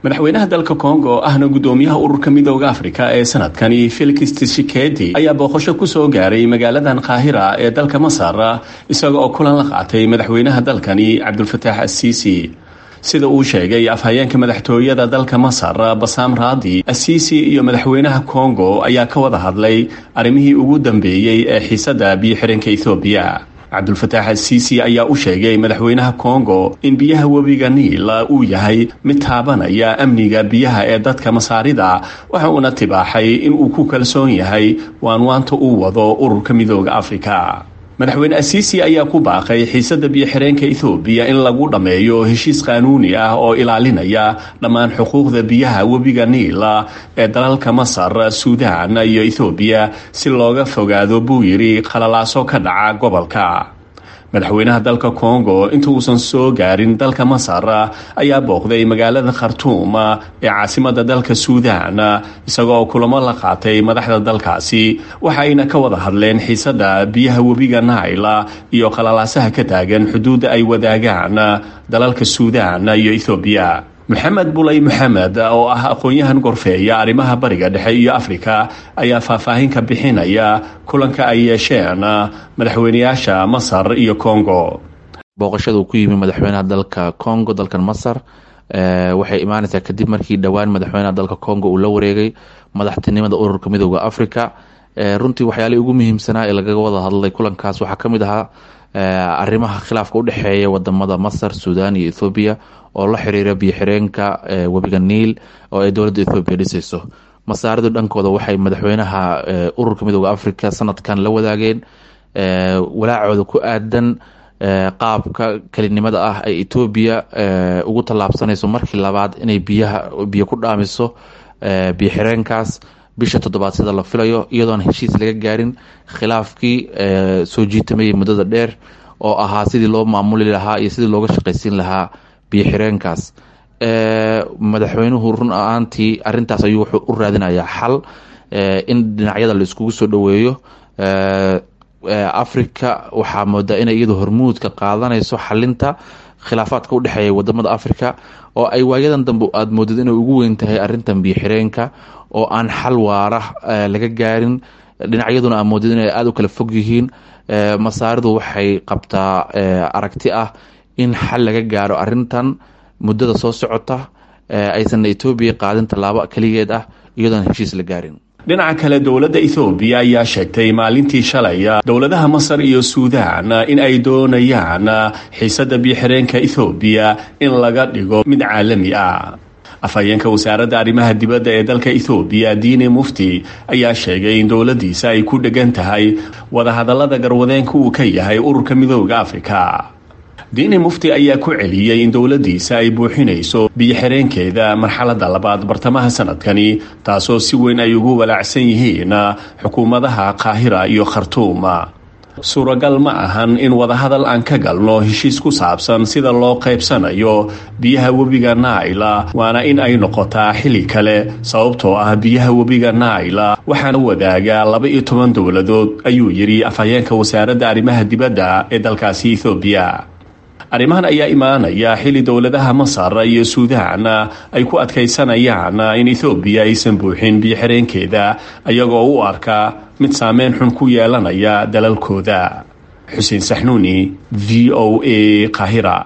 madaxweynaha dalka kongo oo ahna guddoomiyaha ururka midooda afrika ee sanadkani felix tshisekedi ayaa booqasho kusoo gaaray magaaladan qaahira ee dalka masar isaga oo kulan la qaatay madaxweynaha dalkani cabdulfataax asiisi sida uu sheegay afhayeenka madaxtooyada dalka masar basaam raadi asiisi iyo madaxweynaha kongo ayaa ka wada hadlay arrimihii ugu dambeeyey ee xiisadda biyo-xiranka ethoobiya cabdulfataax asiisi ayaa u sheegay madaxweynaha kongo in biyaha webiga niil uu yahay mid taabanaya amniga biyaha ee dadka masaarida waxa uuna tibaaxay in uu ku kalsoon yahay waanwaanta uu wado ururka midooda afrika madaxweyne asiisi ayaa ku baaqay xiisadda biyo-xireenka ethoobiya in lagu dhammeeyo heshiis qaanuuni ah oo ilaalinaya dhammaan xuquuqda biyaha webiga niil ee dalalka masar suudaan iyo ethoobiya si looga fogaado buu yidhi khalalaaso ka dhaca gobolka madaxweynaha dalka kongo inta uusan soo gaarin dalka masar ayaa booqday magaalada khartuum ee caasimada dalka suudaan isagoo kulamo la qaatay madaxda dalkaasi waxayna ka wada hadleen xiisadda biyaha webiga nail iyo khalalaasaha ka taagan xuduudda ay wadaagaan dalalka suudaan iyo ethoobiya moxamed bulay moxamed oo ah aqoon-yahan gorfeeya arrimaha bariga dhexe iyo afrika ayaa faahfaahin ka bixinaya kulanka ay yeesheen madaxweyneyaasha masar iyo congo booqashada uu ku yimi madaxweynaha dalka congo dalkan masar waxay imaaneysaa kadib markii dhowaan madaxweynaha dalka congo uu la wareegay madaxtinimada ururka midooda africa runtii waxyaalihii ugu muhiimsanaa ee lagaga wada hadlay kulankaas waxaa kamid ahaa arrimaha khilaafka udhexeeya wadamada masar sudan iyo ethoobiya oo la xiriira biyo-xireenka webiga niil oo ay dowladda ethoobiya dhisayso masaaridu dhankooda waxay madaxweynaha ururka midooda africa sanadkan la wadaageen walaacooda ku aadan qaabka kelinimada ah ay etoobiya ugu tallaabsanayso markii labaad inay biyaha biyo ku dhaamiso biyo-xireenkaas bisha toddobaad sida la filayo iyadoon heshiis laga gaarin khilaafkii soo jiitamayay muddada dheer oo ahaa sidii loo maamuli lahaa iyo sidii looga shaqaysiin lahaa biyo-xireenkaas madaxweynuhu run ahaantii arintaas ayuu wuxuu u raadinayaa xal in dhinacyada la iskugu soo dhoweeyo africa waxaa moodaa inay iyadu hormuudka qaadanayso xalinta khilaafaadka udhexeeya wadamada africa oo ay waayadan dambe aada moodid inay ugu weyn tahay arintan biyo-xireenka oo aan xal waara laga gaarin dhinacyaduna aa moodid inay aada u kala fog yihiin masaaridu waxay qabtaa aragti ah in xal laga gaaro arintan muddada soo socota aysan etoobiya qaadin tallaabo keligeed ah iyadoon heshiis la gaarin dhinaca kale dowladda ethoobiya ayaa sheegtay maalintii shalay dowladaha masar iyo suudaan in ay doonayaan xiisadda biyo-xireenka ethoobiya in laga dhigo mid caalami ah afhayeenka wasaaradda arrimaha dibadda ee dalka ethoobiya diine mufti ayaa sheegay in dowladdiisa ay ku dhegan tahay wadahadallada garwadeenka uu ka yahay ururka midooda afrika diine mufti ayaa ku celiyey in dowladdiisa ay buuxinayso biyo-xireenkeeda marxaladda labaad bartamaha sanadkani taasoo si weyn ay ugu walaacsan yihiin xukuumadaha qaahira iyo khartuum suuragal ma ahan in wadahadal aan ka galno heshiis ku saabsan sida loo qaybsanayo biyaha webiga naila waana in ay noqotaa xili kale sababtoo ah biyaha webiga naila waxaana wadaaga laba iyo toban dowladood ayuu yidhi afhayeenka wasaaradda arrimaha dibadda ee dalkaasi ethoobiya arrimahan ayaa imaanaya xili dowladaha masar iyo suudaan ay ku adkaysanayaan in ethoobiya aysan buuxin biyo-xireenkeeda ayagoo u arka mid saameyn xun ku yeelanaya dalalkooda xuseen saxnuuni v o a qahira